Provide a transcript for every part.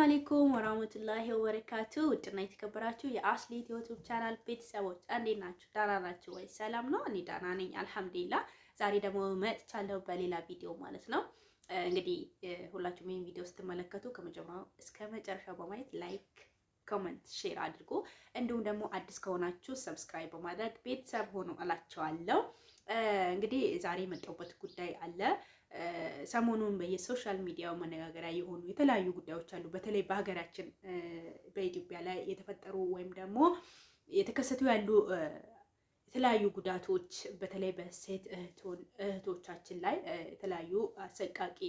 አሌይኩም ወራህመቱላሂ ወበረካቱ። ውድና የተከበራችሁ የአስሊት ዩቲዩብ ቻናል ቤተሰቦች እንዴት ናችሁ? ዳና ናችሁ ወይ? ሰላም ነው? እኔ ዳና ነኝ አልሐምዱሊላህ። ዛሬ ደግሞ መጥቻለሁ በሌላ ቪዲዮ ማለት ነው። እንግዲህ ሁላችሁም ይህን ቪዲዮ ስትመለከቱ ከመጀመሪያው እስከ መጨረሻው በማየት ላይክ፣ ኮመንት፣ ሼር አድርጉ። እንዲሁም ደግሞ አዲስ ከሆናችሁ ሰብስክራይብ በማድረግ ቤተሰብ ሆኖ እላቸዋለሁ። እንግዲህ ዛሬ የመጣሁበት ጉዳይ አለ ሰሞኑን በየሶሻል ሚዲያው መነጋገሪያ የሆኑ የተለያዩ ጉዳዮች አሉ። በተለይ በሀገራችን በኢትዮጵያ ላይ የተፈጠሩ ወይም ደግሞ የተከሰቱ ያሉ የተለያዩ ጉዳቶች በተለይ በሴት እህቶቻችን ላይ የተለያዩ አሰቃቂ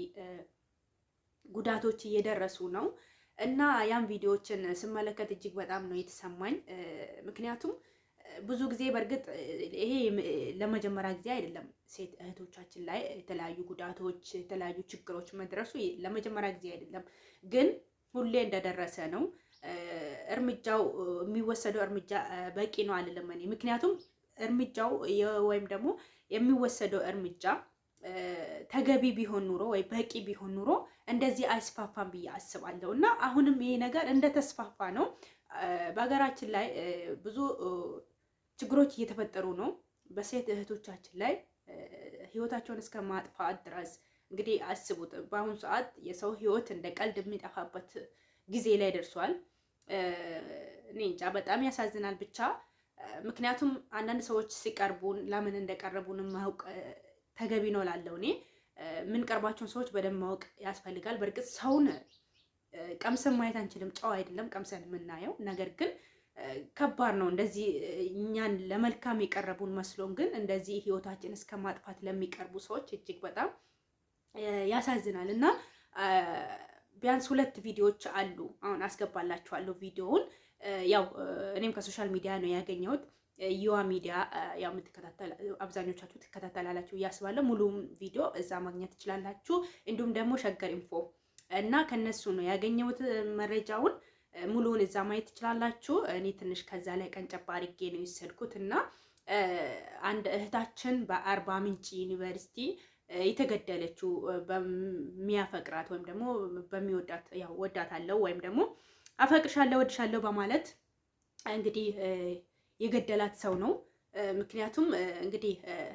ጉዳቶች እየደረሱ ነው እና ያን ቪዲዮዎችን ስመለከት እጅግ በጣም ነው የተሰማኝ። ምክንያቱም ብዙ ጊዜ በእርግጥ ይሄ ለመጀመሪያ ጊዜ አይደለም። ሴት እህቶቻችን ላይ የተለያዩ ጉዳቶች፣ የተለያዩ ችግሮች መድረሱ ለመጀመሪያ ጊዜ አይደለም፣ ግን ሁሌ እንደደረሰ ነው። እርምጃው የሚወሰደው እርምጃ በቂ ነው አልልም እኔ። ምክንያቱም እርምጃው ወይም ደግሞ የሚወሰደው እርምጃ ተገቢ ቢሆን ኑሮ ወይ በቂ ቢሆን ኑሮ እንደዚህ አይስፋፋም ብዬ አስባለሁ። እና አሁንም ይሄ ነገር እንደተስፋፋ ነው። በሀገራችን ላይ ብዙ ችግሮች እየተፈጠሩ ነው። በሴት እህቶቻችን ላይ ህይወታቸውን እስከ ማጥፋት ድረስ እንግዲህ አስቡት። በአሁኑ ሰዓት የሰው ህይወት እንደ ቀልድ የሚጠፋበት ጊዜ ላይ ደርሷል። እኔ እንጃ በጣም ያሳዝናል። ብቻ ምክንያቱም አንዳንድ ሰዎች ሲቀርቡን ለምን እንደቀረቡን ማወቅ ተገቢ ነው ላለው እኔ የምንቀርባቸውን ሰዎች በደንብ ማወቅ ያስፈልጋል። በእርግጥ ሰውን ቀምሰን ማየት አንችልም፣ ጨው አይደለም ቀምሰን የምናየው ነገር ግን ከባድ ነው። እንደዚህ እኛን ለመልካም የቀረቡን መስሎን ግን እንደዚህ ህይወታችን እስከ ማጥፋት ለሚቀርቡ ሰዎች እጅግ በጣም ያሳዝናል እና ቢያንስ ሁለት ቪዲዮዎች አሉ። አሁን አስገባላችኋለሁ ቪዲዮውን። ያው እኔም ከሶሻል ሚዲያ ነው ያገኘሁት። ዩዋ ሚዲያ ያው የምትከታተል አብዛኞቻችሁ ትከታተላላችሁ እያስባለሁ። ሙሉም ቪዲዮ እዛ ማግኘት ትችላላችሁ። እንዲሁም ደግሞ ሸገር ኢንፎ እና ከነሱ ነው ያገኘሁት መረጃውን ሙሉውን እዛ ማየት ትችላላችሁ። እኔ ትንሽ ከዛ ላይ ቀንጨባ አድርጌ ነው የወሰድኩት እና አንድ እህታችን በአርባ ምንጭ ዩኒቨርሲቲ የተገደለችው በሚያፈቅራት ወይም ደግሞ በሚወዳት ያው ወዳታለሁ ወይም ደግሞ አፈቅርሻለሁ ወድሻለሁ በማለት እንግዲህ የገደላት ሰው ነው። ምክንያቱም እንግዲህ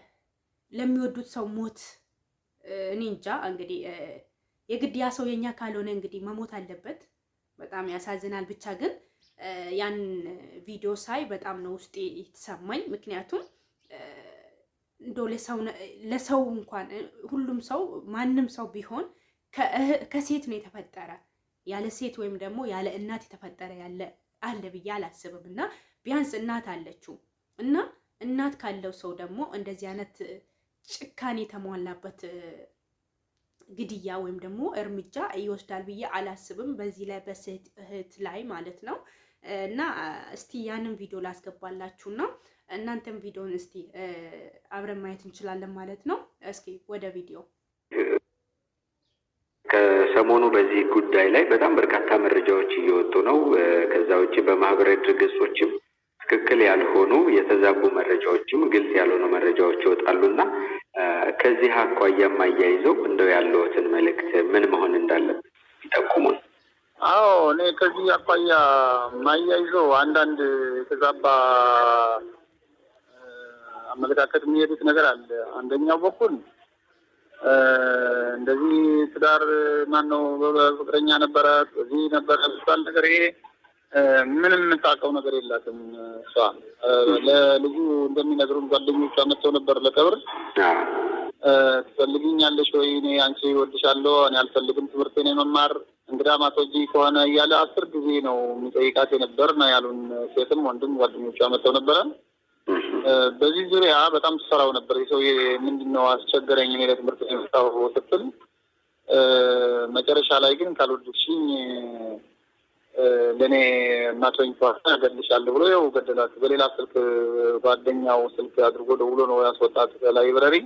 ለሚወዱት ሰው ሞት እኔ እንጃ እንግዲህ የግድ ያ ሰው የኛ ካልሆነ እንግዲህ መሞት አለበት። በጣም ያሳዝናል። ብቻ ግን ያን ቪዲዮ ሳይ በጣም ነው ውስጤ የተሰማኝ። ምክንያቱም እንደ ለሰው እንኳን ሁሉም ሰው ማንም ሰው ቢሆን ከሴት ነው የተፈጠረ ያለ ሴት ወይም ደግሞ ያለ እናት የተፈጠረ ያለ አለ ብዬ አላስብም። እና ቢያንስ እናት አለችው እና እናት ካለው ሰው ደግሞ እንደዚህ አይነት ጭካኔ የተሟላበት ግድያ ወይም ደግሞ እርምጃ ይወስዳል ብዬ አላስብም። በዚህ ላይ በሴት እህት ላይ ማለት ነው። እና እስቲ ያንን ቪዲዮ ላስገባላችሁ እና እናንተም ቪዲዮን እስቲ አብረን ማየት እንችላለን ማለት ነው። እስኪ ወደ ቪዲዮ። ከሰሞኑ በዚህ ጉዳይ ላይ በጣም በርካታ መረጃዎች እየወጡ ነው። ከዛ ውጭ በማህበራዊ ድረገጾችም ትክክል ያልሆኑ የተዛቡ መረጃዎችም ግልጽ ያልሆኑ መረጃዎች ይወጣሉ እና ከዚህ አኳያም አያይዘው እንደው ያለዎትን መልእክት ምን መሆን እንዳለበት ይጠቁሙን። አዎ እኔ ከዚህ አኳያ ማያይዘው አንዳንድ የተዛባ አመለካከት የሚሄዱት ነገር አለ። አንደኛው በኩል እንደዚህ ትዳር ማን ነው ፍቅረኛ ነበረ እዚህ ነበረ የሚባል ነገር ይሄ ምንም የምታውቀው ነገር የላትም። እሷ ለልጁ እንደሚነግሩን ጓደኞቿ መጥተው ነበር ለቀብር። ትፈልግኛለሽ ወይ? እኔ አንቺ እወድሻለሁ፣ እኔ አልፈልግም ትምህርቴን የመማር እንግዳ ማትወጂ ከሆነ እያለ አስር ጊዜ ነው የሚጠይቃት የነበር ነው ያሉን። ሴትም ወንድም ጓደኞቿ መጥተው ነበረ። በዚህ ዙሪያ በጣም ትሰራው ነበር። የሰውዬ ምንድን ነው አስቸገረኝ እኔ ለትምህርት የመጣሁ ስትል መጨረሻ ላይ ግን ካልወደድሽኝ ለእኔ እናቶኝ ከሆነ እገድልሻለሁ ብሎ ያው ገደላት። በሌላ ስልክ ጓደኛው ስልክ አድርጎ ደውሎ ነው ያስወጣት ላይብረሪ።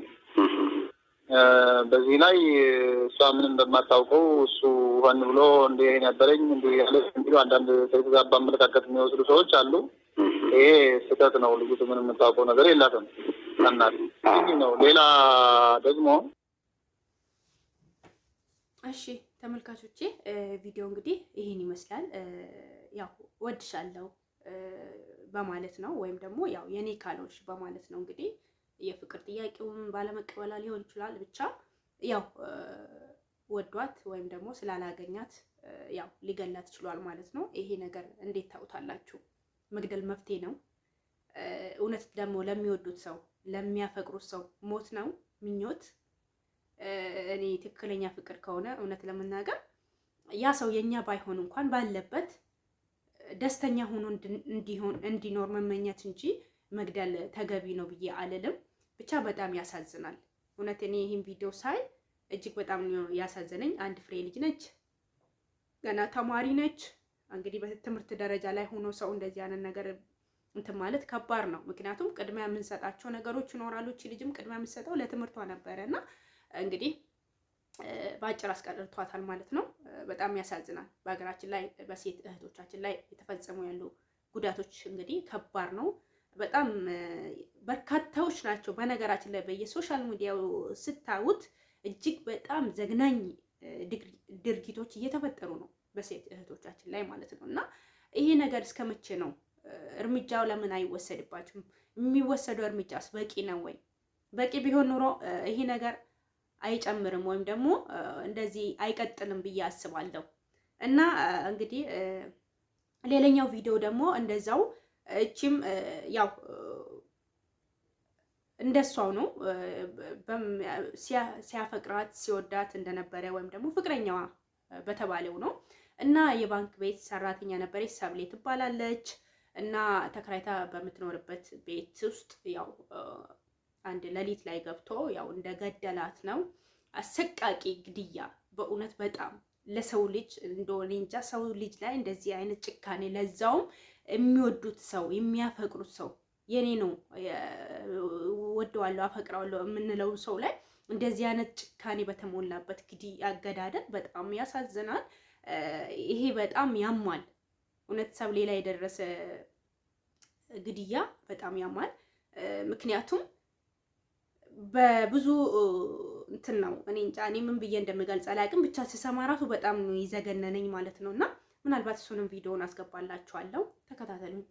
በዚህ ላይ እሷ ምንም በማታውቀው እሱ ሆን ብሎ እንዲ ነበረኝ እንዲ ያለ እንዲ አንዳንድ የተዛባ አመለካከት የሚወስዱ ሰዎች አሉ። ይሄ ስህተት ነው። ልጅቱ ምንም የምታውቀው ነገር የላትም። እናት ይህ ነው። ሌላ ደግሞ እሺ ተመልካቾቼ ቪዲዮ እንግዲህ ይህን ይመስላል። ያው ወድሻለሁ በማለት ነው ወይም ደግሞ ያው የኔ ካልሆንሽ በማለት ነው እንግዲህ የፍቅር ጥያቄውን ባለመቀበላ ሊሆን ይችላል። ብቻ ያው ወዷት ወይም ደግሞ ስላላገኛት ያው ሊገላት ችሏል ማለት ነው። ይሄ ነገር እንዴት ታውታላችሁ? መግደል መፍትሄ ነው? እውነት ደግሞ ለሚወዱት ሰው ለሚያፈቅሩት ሰው ሞት ነው ምኞት? እኔ ትክክለኛ ፍቅር ከሆነ እውነት ለመናገር ያ ሰው የኛ ባይሆን እንኳን ባለበት ደስተኛ ሆኖ እንዲሆን እንዲኖር መመኘት እንጂ መግደል ተገቢ ነው ብዬ አልልም። ብቻ በጣም ያሳዝናል። እውነት እኔ ይህን ቪዲዮ ሳይ እጅግ በጣም ያሳዘነኝ። አንድ ፍሬ ልጅ ነች፣ ገና ተማሪ ነች። እንግዲህ በትምህርት ደረጃ ላይ ሆኖ ሰው እንደዚህ አይነት ነገር እንትን ማለት ከባድ ነው። ምክንያቱም ቅድሚያ የምንሰጣቸው ነገሮች ይኖራሉ። እቺ ልጅም ቅድሚያ የምንሰጠው ለትምህርቷ ነበረ እና እንግዲህ በአጭር አስቀርቷታል ማለት ነው። በጣም ያሳዝናል። በሀገራችን ላይ በሴት እህቶቻችን ላይ የተፈጸሙ ያሉ ጉዳቶች እንግዲህ ከባድ ነው። በጣም በርካታዎች ናቸው። በነገራችን ላይ በየሶሻል ሚዲያው ስታዩት እጅግ በጣም ዘግናኝ ድርጊቶች እየተፈጠሩ ነው በሴት እህቶቻችን ላይ ማለት ነው። እና ይሄ ነገር እስከ መቼ ነው? እርምጃው ለምን አይወሰድባችሁም? የሚወሰደው እርምጃስ በቂ ነው ወይ? በቂ ቢሆን ኑሮ ይሄ ነገር አይጨምርም ወይም ደግሞ እንደዚህ አይቀጥልም ብዬ አስባለሁ። እና እንግዲህ ሌላኛው ቪዲዮ ደግሞ እንደዛው እቺም ያው እንደሷው ነው ሲያፈቅራት ሲወዳት እንደነበረ ወይም ደግሞ ፍቅረኛዋ በተባለው ነው። እና የባንክ ቤት ሰራተኛ ነበረች፣ ሰብሌ ትባላለች። እና ተከራይታ በምትኖርበት ቤት ውስጥ ያው አንድ ሌሊት ላይ ገብቶ ያው እንደገደላት ነው። አሰቃቂ ግድያ በእውነት በጣም ለሰው ልጅ እንደሆነ እንጃ ሰው ልጅ ላይ እንደዚህ አይነት ጭካኔ ለዛውም የሚወዱት ሰው የሚያፈቅሩት ሰው የኔ ነው ወደዋለሁ አፈቅረዋለሁ የምንለው ሰው ላይ እንደዚህ አይነት ጭካኔ በተሞላበት ግድያ አገዳደል በጣም ያሳዝናል። ይሄ በጣም ያማል። እውነት ሰብሌ ላይ የደረሰ ግድያ በጣም ያማል። ምክንያቱም በብዙ እንትን ነው እኔ እንጃ እኔ ምን ብዬ እንደምገልጽ አላውቅም። ብቻ ስሰማ ራሱ በጣም ይዘገነነኝ ማለት ነው። እና ምናልባት እሱንም ቪዲዮውን አስገባላችኋለሁ፣ ተከታተሉኝ።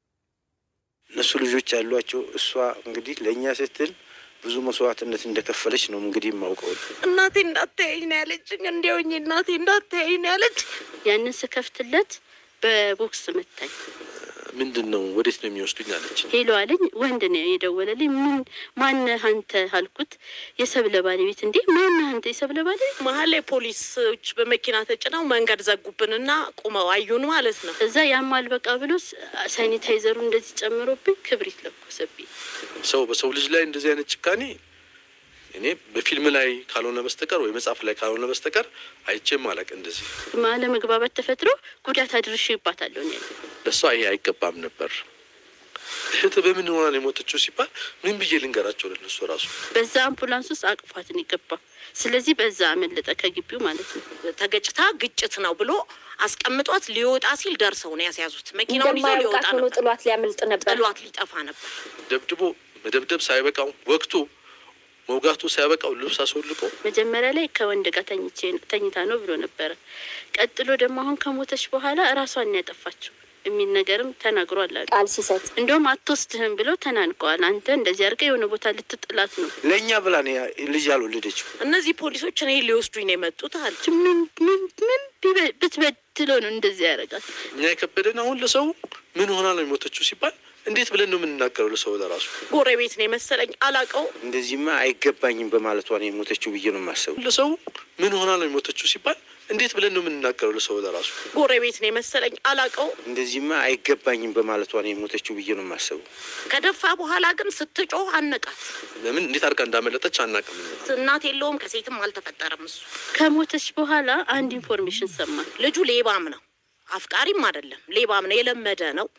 እነሱ ልጆች ያሏቸው እሷ እንግዲህ ለእኛ ስትል ብዙ መስዋዕትነት እንደከፈለች ነው እንግዲህ የማውቀው። እናቴ እንዳታየኝ ነው ያለችኝ። እንዲያውኝ እናቴ እንዳታየኝ ነው ያለች። ያንን ስከፍትለት በቦክስ መታኝ። ምንድን ነው ወዴት ነው የሚወስዱኝ አለች። ሄሎ አለኝ። ወንድ ነው የደወለልኝ። ምን ማነህ አንተ አልኩት። የሰብለ ባለቤት። እንዴ ማነህ አንተ? የሰብለ ባለቤት። መሀል ላይ ፖሊሶች በመኪና ተጭነው መንገድ ዘጉብንና ቁመው አዩን ማለት ነው። እዛ ያማል በቃ ብሎ ሳኒታይዘሩ እንደዚህ ጨምሮብኝ ክብሪት ለኮሰብኝ። ሰው በሰው ልጅ ላይ እንደዚህ አይነት ጭካኔ እኔ በፊልም ላይ ካልሆነ በስተቀር ወይ መጽሐፍ ላይ ካልሆነ በስተቀር አይቼም አላውቅ። እንደዚህ አለመግባባት ተፈጥሮ ጉዳት አድርሼባታለሁ ነው ያለኝ። ለእሷ ይሄ አይገባም ነበር። እህት በምን ሆና ነው የሞተችው ሲባል ምን ብዬ ልንገራቸው ለነሱ ራሱ በዛ አምቡላንስ ውስጥ አቅፏትን ይገባ። ስለዚህ በዛ አመለጠ ከግቢው ማለት ነው። ተገጭታ ግጭት ነው ብሎ አስቀምጧት ሊወጣ ሲል ደርሰው ነው ያስያዙት። መኪናውን ይዞ ሊወጣ ሆኖ ነበር፣ ጥሏት ሊያመልጥ ነበር። ጥሏት ሊጠፋ ነበር። ደብድቦ መደብደብ ሳይበቃው ወቅቱ መውጋቱ ሳያበቃው ልብስ አስወልቆ መጀመሪያ ላይ ከወንድ ጋር ተኝቼ ተኝታ ነው ብሎ ነበረ። ቀጥሎ ደግሞ አሁን ከሞተች በኋላ እራሷን ነው ያጠፋችው የሚል ነገርም ተናግሯል አሉ። ቃል ሲሰጥ እንደውም አትወስድህም ብለው ተናንቀዋል። አንተ እንደዚህ አድርገህ የሆነ ቦታ ልትጥላት ነው። ለእኛ ብላ ነው ያ- ልጅ ያልወለደችው። እነዚህ ፖሊሶች እኔ ሊወስዱኝ ነው የመጡት አለች። ምን ምን ምን ቢበ- ብትበድለው ነው እንደዚህ ያደርጋት? እኛ የከበደን አሁን ለሰው ምን ሆና ነው የሞተችው ሲባል እንዴት ብለን ነው የምንናገረው ለሰው ለራሱ? ጎረቤት ነው የመሰለኝ አላቀው እንደዚህማ አይገባኝም በማለቷ ነው የሞተችው ብዬ ነው የማስበው። ለሰው ምን ሆና ነው የሞተችው ሲባል እንዴት ብለን ነው የምንናገረው ለሰው ለራሱ? ጎረቤት ነው የመሰለኝ አላቀው። እንደዚህማ አይገባኝም በማለቷ ነው የሞተችው ብዬ ነው የማስበው። ከደፋ በኋላ ግን ስትጮህ አነቃት። ለምን እንዴት አድርጋ እንዳመለጠች አናውቅም። እኛ። እናት የለውም ከሴትም አልተፈጠረም። እሱ ከሞተች በኋላ አንድ ኢንፎርሜሽን ሰማን። ልጁ ሌባም ነው፣ አፍቃሪም አይደለም፣ ሌባም ነው፣ የለመደ ነው።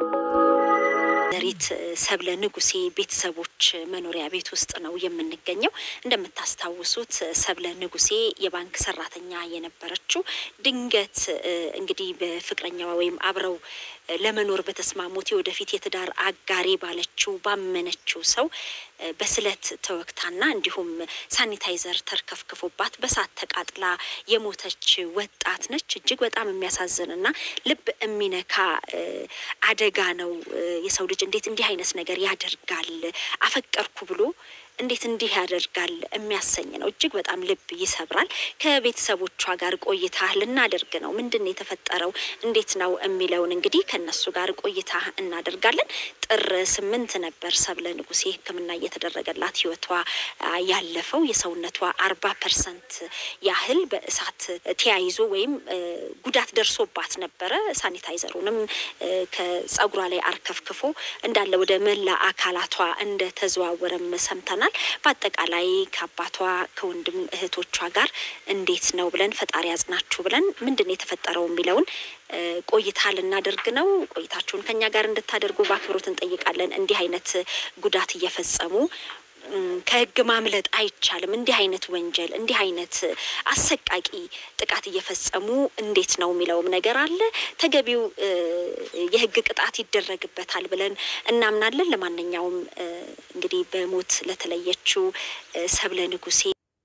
ዘሪት ሰብለ ንጉሴ ቤተሰቦች መኖሪያ ቤት ውስጥ ነው የምንገኘው። እንደምታስታውሱት ሰብለ ንጉሴ የባንክ ሰራተኛ የነበረችው ድንገት እ፣ እንግዲህ በፍቅረኛዋ ወይም አብረው ለመኖር በተስማሙት የወደፊት የትዳር አጋሪ ባለችው ባመነችው ሰው በስለት ተወግታና እንዲሁም ሳኒታይዘር ተርከፍክፎባት በሳት ተቃጥላ የሞተች ወጣት ነች። እጅግ በጣም የሚያሳዝንና ልብ የሚነካ አደጋ ነው። የሰው ልጅ እንዴት እንዲህ አይነት ነገር ያደርጋል? አፈቀርኩ ብሎ እንዴት እንዲህ ያደርጋል የሚያሰኝ ነው። እጅግ በጣም ልብ ይሰብራል። ከቤተሰቦቿ ጋር ቆይታ ልናደርግ ነው። ምንድን ነው የተፈጠረው? እንዴት ነው የሚለውን እንግዲህ ከነሱ ጋር ቆይታ እናደርጋለን። ጥር ስምንት ነበር ሰብለ ንጉሴ ሕክምና እየተደረገላት ህይወቷ ያለፈው። የሰውነቷ አርባ ፐርሰንት ያህል በእሳት ተያይዞ ወይም ጉዳት ደርሶባት ነበረ። ሳኒታይዘሩንም ከጸጉሯ ላይ አርከፍክፎ እንዳለ ወደ መላ አካላቷ እንደተዘዋወረም ሰምተናል። በአጠቃላይ ከአባቷ ከወንድም እህቶቿ ጋር እንዴት ነው ብለን ፈጣሪ ያጽናችሁ ብለን ምንድን ነው የተፈጠረው የሚለውን ቆይታ ልናደርግ ነው። ቆይታችሁን ከኛ ጋር እንድታደርጉ በአክብሮት እንጠይቃለን። እንዲህ አይነት ጉዳት እየፈጸሙ ከህግ ማምለጥ አይቻልም። እንዲህ አይነት ወንጀል እንዲህ አይነት አሰቃቂ ጥቃት እየፈጸሙ እንዴት ነው የሚለውም ነገር አለ። ተገቢው የህግ ቅጣት ይደረግበታል ብለን እናምናለን። ለማንኛውም እንግዲህ በሞት ለተለየችው ሰብለ ንጉሴ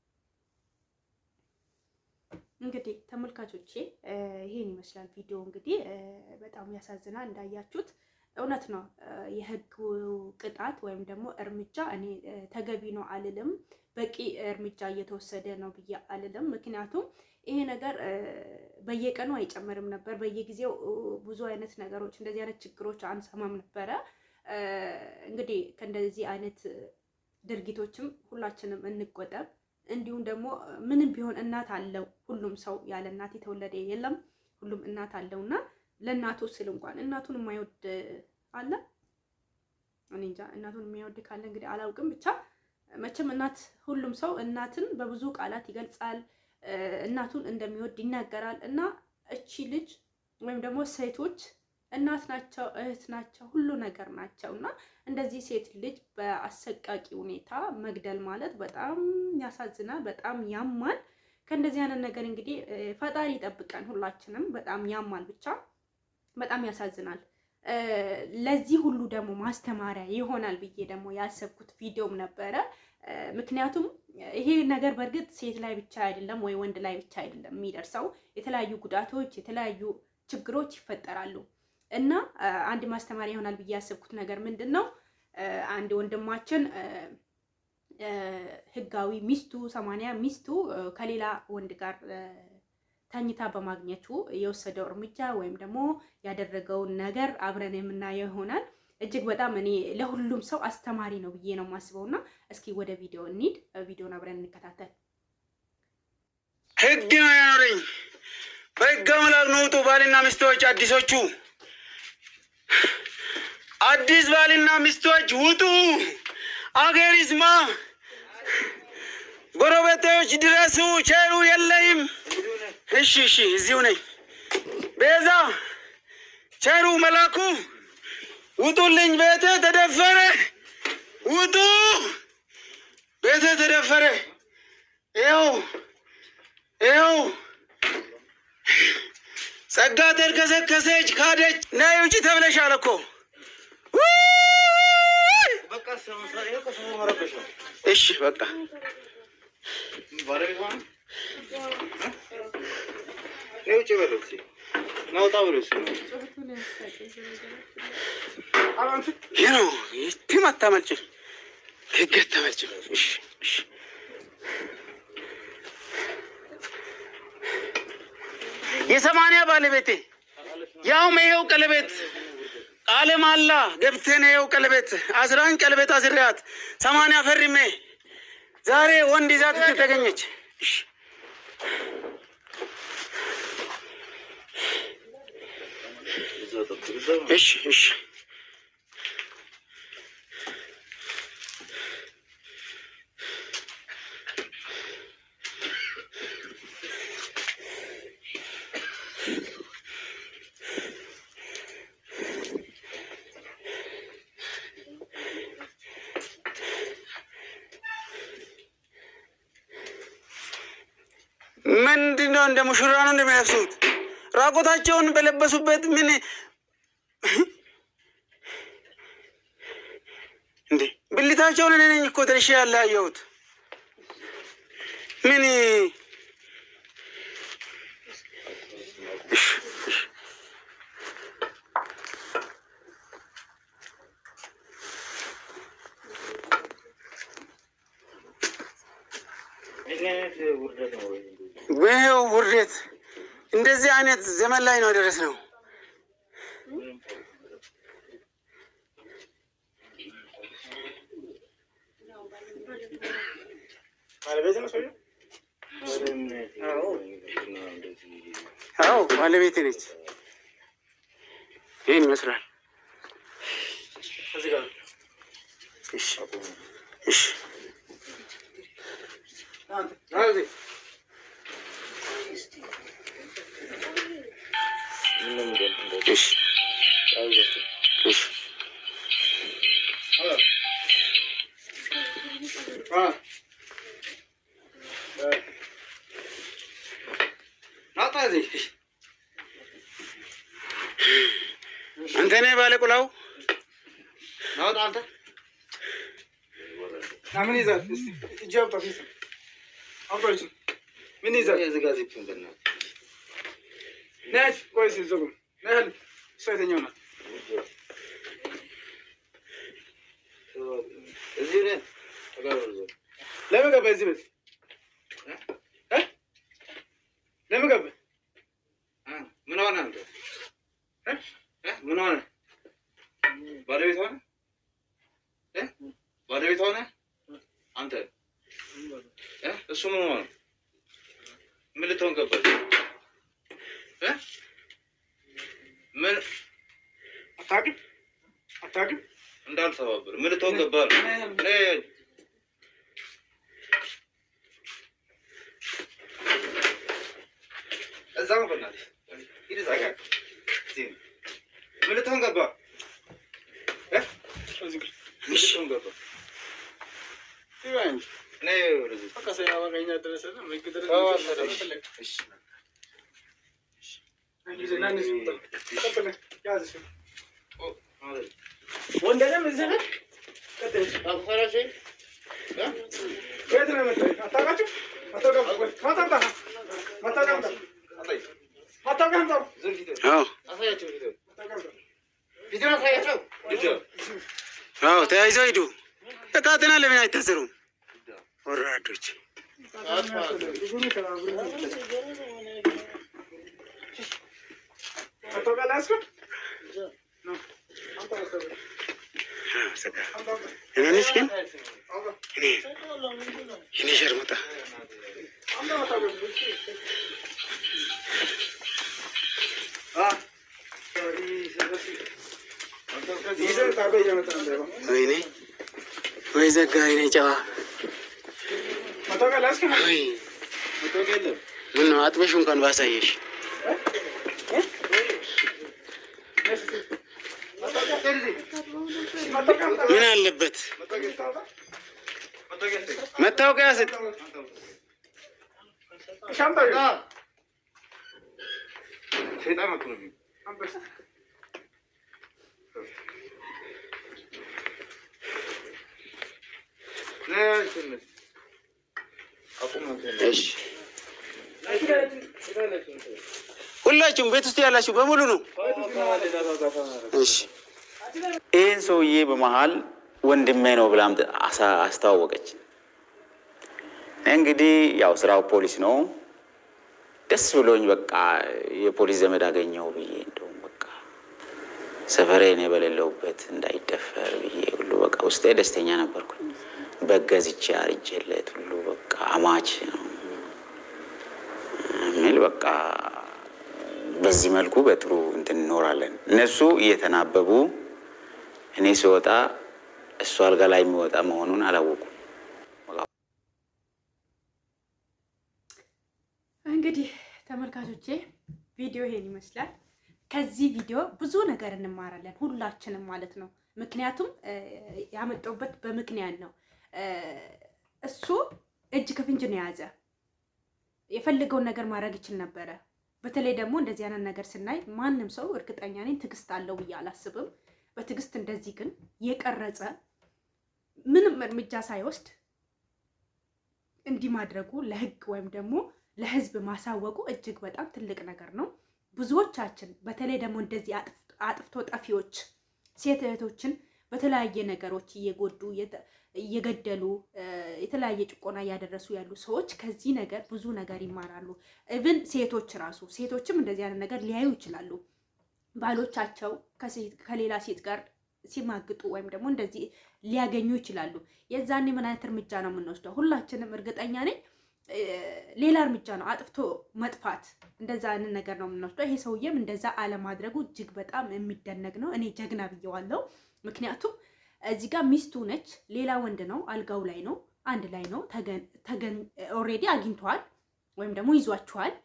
እንግዲህ ተመልካቾቼ ይሄን ይመስላል ቪዲዮ። እንግዲህ በጣም ያሳዝናል እንዳያችሁት እውነት ነው። የህግ ቅጣት ወይም ደግሞ እርምጃ እኔ ተገቢ ነው አልልም። በቂ እርምጃ እየተወሰደ ነው ብዬ አልልም። ምክንያቱም ይሄ ነገር በየቀኑ አይጨምርም ነበር። በየጊዜው ብዙ አይነት ነገሮች እንደዚህ አይነት ችግሮች አንሰማም ነበረ። እንግዲህ ከእንደዚህ አይነት ድርጊቶችም ሁላችንም እንቆጠብ። እንዲሁም ደግሞ ምንም ቢሆን እናት አለው። ሁሉም ሰው ያለ እናት የተወለደ የለም። ሁሉም እናት አለውና ለእናቱ ስል እንኳን እናቱን የማይወድ አለ። እኔ እንጃ እናቱን የማይወድ ካለ እንግዲህ አላውቅም። ብቻ መቼም እናት ሁሉም ሰው እናትን በብዙ ቃላት ይገልጻል። እናቱን እንደሚወድ ይናገራል። እና እቺ ልጅ ወይም ደግሞ ሴቶች እናት ናቸው፣ እህት ናቸው፣ ሁሉ ነገር ናቸው። እና እንደዚህ ሴት ልጅ በአሰቃቂ ሁኔታ መግደል ማለት በጣም ያሳዝናል፣ በጣም ያማል። ከእንደዚህ አይነት ነገር እንግዲህ ፈጣሪ ይጠብቀን ሁላችንም። በጣም ያማል ብቻ በጣም ያሳዝናል። ለዚህ ሁሉ ደግሞ ማስተማሪያ ይሆናል ብዬ ደግሞ ያሰብኩት ቪዲዮም ነበረ። ምክንያቱም ይሄ ነገር በእርግጥ ሴት ላይ ብቻ አይደለም ወይ ወንድ ላይ ብቻ አይደለም የሚደርሰው። የተለያዩ ጉዳቶች፣ የተለያዩ ችግሮች ይፈጠራሉ እና አንድ ማስተማሪያ ይሆናል ብዬ ያሰብኩት ነገር ምንድን ነው? አንድ ወንድማችን ህጋዊ ሚስቱ ሰማንያ ሚስቱ ከሌላ ወንድ ጋር ተኝታ በማግኘቱ የወሰደው እርምጃ ወይም ደግሞ ያደረገውን ነገር አብረን የምናየው ይሆናል። እጅግ በጣም እኔ ለሁሉም ሰው አስተማሪ ነው ብዬ ነው የማስበው እና እስኪ ወደ ቪዲዮ እንሂድ። ቪዲዮን አብረን እንከታተል። ህግ ነው ያኖረኝ። በህግ አምላክ ነው ውጡ ባልና ሚስቶች አዲሶቹ አዲስ ባልና ሚስቶች ውጡ። አገር ይስማ። ጎረቤቶች ድረሱ። ቸሩ የለይም። እሺ እሺ፣ እዚሁ ነኝ። ቤዛ ቸሩ መላኩ ውጡልኝ። ቤቴ ተደፈረ። ውጡ። ቤቴ ተደፈረ። ይኸው ይኸው ጸጋ ተልከሰከሰች፣ ካደች። ነይ ውጪ ተብለሻል እኮ እሺ በቃ ይህ ነው የትም አታመልጭም፣ ህግ አታመልጭም። እሺ እሺ የሰማንያ ባለቤቴ ያውም ይሄው ቀለቤት ቃለ መሃላ ገብተን ይኸው ቀለቤት አስራን ቀለቤት አስሪያት ሰማንያ ፈርሜ ዛሬ ወንድ ይዛት ተገኘች። እሺ እሺ ምንድን ነው? እንደ ሙሽራ ነው እንደሚለብሱት ራቆታቸውን በለበሱበት ምን እንዴ ብልታቸውን እኔ ነኝ እኮ ደርሼ ያለያየሁት። ምን እሺ፣ እሺ። ይኸው ውርደት እንደዚህ አይነት ዘመን ላይ ነው የደረስነው። አዎ ባለቤቴ ነች። ይህን ይመስላል። እሺ፣ እሺ። እሺ፣ እሺ። አንተ ነህ ባለ ቁላው ምን ይዛል? እጅ አውጣ። አውጣ። ምን ይዛል? ነች ወይስ ዝጉም? ነህል እሷ የተኛው ናት። ለምን ገባ እዚህ ቤት እ? ለምን ገባ? ምን ሆነ አንተ? እ? እ? ምን ሆነ? ባለቤት ሆነ? እ? ባለቤት ሆነ? አንተ እ? እሱ ምን ሆነ? ምን ልትሆን ገባች? እ? ምን አታውቅም? አታውቅም? እንዳልተባበር ምን ልትሆን ገባ? እኔ እዛ ነው በእናትህ ሂድ እዛ ጋር እዚህ ነው። ምን ልትሆን ገባ? እ? እዚህ ጋር ምን ልትሆን ገባ? ይባ እንጂ እኔ ወደዚህ በቃ ሳያዋጋኛ ደረሰ ነው ወይ ድረስ ተው አንተ ደግሞ። እሺ ወንደለም እዚህ ነህ? ቀጥል። አትፈራሽ? እ? ከየት ነው የመጣህ? አታውቃችሁም? አታውቃም? ቆይ፣ ማታምጣ ማታውቃም ጣ ማታውቃም ጣ ዝም ፊትህን አዎ አሳያቸው ፊትህን ማታውቃም ጣ ፊትህን አሳያቸው ፊትህን አዎ፣ ተያይዘው ሂዱ። እቃትና ለምን አይታሰሩም? ወራዶች ማታውቃም ላያስኩ እኔ ነች ግን እኔ እኔ ሸርሙጣ ወይኔ ወይ ዘጋ ወይኔ ጨዋ ማታውቃም ላያስኩ ወይ ምን ነው አጥበሽ እንኳን ባሳየሽ ምን አለበት መታወቂያ ስጥ ሰይጣን አትሆንም። ነይ ትንሽ አቁም አንተ። እሺ ሁላችሁም ቤት ውስጥ ያላችሁ በሙሉ ነው እሺ ይህን ሰውዬ በመሀል ወንድሜ ነው ብላ አምጥ- አሳ- አስተዋወቀች። እንግዲህ ያው ስራው ፖሊስ ነው። ደስ ብሎኝ በቃ የፖሊስ ዘመድ አገኘው ብዬ እንደውም በቃ ሰፈሬን በሌለውበት እንዳይደፈር ብዬ ሁሉ በቃ ውስጤ ደስተኛ ነበርኩኝ። በገዝቼ አርጄለት ሁሉ በቃ አማች ነው የሚል በቃ በዚህ መልኩ በጥሩ እንትን እንኖራለን። እነሱ እየተናበቡ እኔ ስወጣ እሱ አልጋ ላይ የሚወጣ መሆኑን አላወቁም። እንግዲህ ተመልካቾቼ ቪዲዮ ይሄን ይመስላል። ከዚህ ቪዲዮ ብዙ ነገር እንማራለን ሁላችንም ማለት ነው። ምክንያቱም እ፣ ያመጣሁበት በምክንያት ነው። እ፣ እሱ እጅ ከፍንጅ ነው የያዘ። የፈለገውን ነገር ማድረግ ይችል ነበረ። በተለይ ደግሞ እንደዚህ አይነት ነገር ስናይ ማንም ሰው እርግጠኛ ነኝ ትዕግስት አለው ብዬ አላስብም። በትዕግስት እንደዚህ ግን የቀረጸ ምንም እርምጃ ሳይወስድ እንዲህ ማድረጉ ለህግ ወይም ደግሞ ለህዝብ ማሳወቁ እጅግ በጣም ትልቅ ነገር ነው። ብዙዎቻችን በተለይ ደግሞ እንደዚህ አጥፍቶ ጠፊዎች ሴት እህቶችን በተለያየ ነገሮች እየጎዱ እየገደሉ የተለያየ ጭቆና እያደረሱ ያሉ ሰዎች ከዚህ ነገር ብዙ ነገር ይማራሉ። ኢቭን ሴቶች ራሱ ሴቶችም እንደዚህ አይነት ነገር ሊያዩ ይችላሉ። ባሎቻቸው ከሌላ ሴት ጋር ሲማግጡ ወይም ደግሞ እንደዚህ ሊያገኙ ይችላሉ። የዛኔ ምን አይነት እርምጃ ነው የምንወስደው? ሁላችንም እርግጠኛ ነኝ ሌላ እርምጃ ነው አጥፍቶ መጥፋት፣ እንደዛ አይነት ነገር ነው የምንወስደው። ይሄ ሰውዬም እንደዛ አለማድረጉ እጅግ በጣም የሚደነቅ ነው። እኔ ጀግና ብየዋለሁ። ምክንያቱም እዚህ ጋር ሚስቱ ነች፣ ሌላ ወንድ ነው፣ አልጋው ላይ ነው፣ አንድ ላይ ነው፣ ተገን ኦልሬዲ አግኝተዋል ወይም ደግሞ ይዟቸዋል።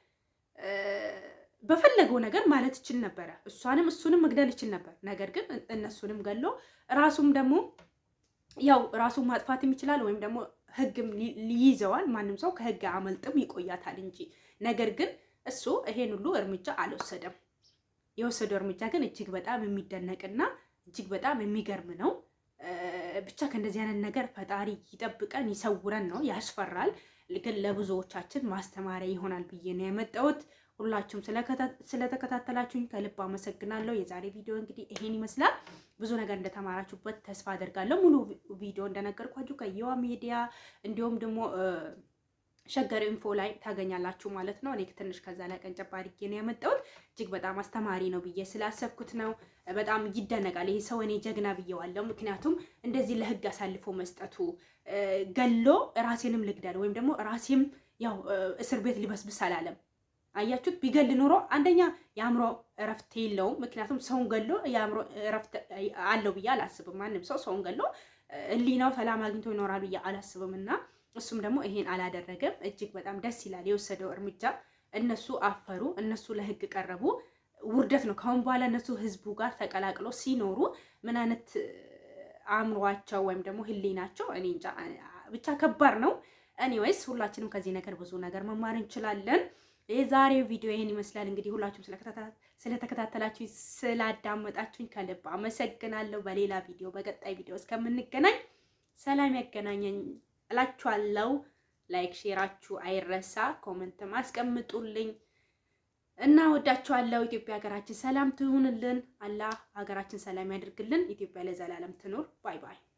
በፈለገው ነገር ማለት ይችል ነበረ። እሷንም እሱንም መግደል ይችል ነበር። ነገር ግን እነሱንም ገሎ ራሱም ደግሞ ያው ራሱን ማጥፋትም ይችላል ወይም ደግሞ ህግም ሊይዘዋል። ማንም ሰው ከህግ አመልጥም ይቆያታል እንጂ ነገር ግን እሱ ይሄን ሁሉ እርምጃ አልወሰደም። የወሰደው እርምጃ ግን እጅግ በጣም የሚደነቅና እጅግ በጣም የሚገርም ነው። ብቻ ከእንደዚህ አይነት ነገር ፈጣሪ ይጠብቀን ይሰውረን ነው። ያስፈራል፣ ግን ለብዙዎቻችን ማስተማሪያ ይሆናል ብዬ ነው የመጣሁት። ሁላችሁም ስለተከታተላችሁኝ ከልብ አመሰግናለሁ። የዛሬ ቪዲዮ እንግዲህ ይሄን ይመስላል። ብዙ ነገር እንደተማራችሁበት ተስፋ አደርጋለሁ። ሙሉ ቪዲዮ እንደነገርኳችሁ ከየዋ ሚዲያ እንዲሁም ደግሞ ሸገር ኢንፎ ላይ ታገኛላችሁ ማለት ነው። እኔ ትንሽ ከዛ ላይ ቀንጨብ አድርጌ ነው ያመጣሁት። እጅግ በጣም አስተማሪ ነው ብዬ ስላሰብኩት ነው። በጣም ይደነቃል። ይሄ ሰው እኔ ጀግና ብዬዋለሁ። ምክንያቱም እንደዚህ ለህግ አሳልፎ መስጠቱ ገሎ ራሴንም ልግደል ወይም ደግሞ ራሴም ያው እስር ቤት ሊበስብስ አላለም። አያችሁት? ቢገል ኖሮ አንደኛ የአእምሮ እረፍት የለውም። ምክንያቱም ሰውን ገሎ የአእምሮ እረፍት አለው ብዬ አላስብም። ማንም ሰው ሰውን ገሎ ህሊናው ሰላም አግኝቶ ይኖራል ብዬ አላስብም እና እሱም ደግሞ ይሄን አላደረገም። እጅግ በጣም ደስ ይላል የወሰደው እርምጃ። እነሱ አፈሩ፣ እነሱ ለህግ ቀረቡ። ውርደት ነው። ከአሁን በኋላ እነሱ ህዝቡ ጋር ተቀላቅሎ ሲኖሩ ምን አይነት አእምሯቸው ወይም ደግሞ ህሊናቸው እኔ እንጃ ብቻ ከባድ ነው። ኤኒዌይስ ሁላችንም ከዚህ ነገር ብዙ ነገር መማር እንችላለን። የዛሬው ቪዲዮ ይሄን ይመስላል። እንግዲህ ሁላችሁም ስለተከታተላችሁ ስላዳመጣችሁኝ ከልብ አመሰግናለሁ። በሌላ ቪዲዮ በቀጣይ ቪዲዮ እስከምንገናኝ ሰላም ያገናኘኝ እላችኋለሁ። ላይክ ሼራችሁ አይረሳ፣ ኮመንት ማስቀምጡልኝ እና ወዳችኋለሁ። ኢትዮጵያ ሀገራችን ሰላም ትሁንልን። አላህ ሀገራችን ሰላም ያድርግልን። ኢትዮጵያ ለዘላለም ትኑር። ባይ ባይ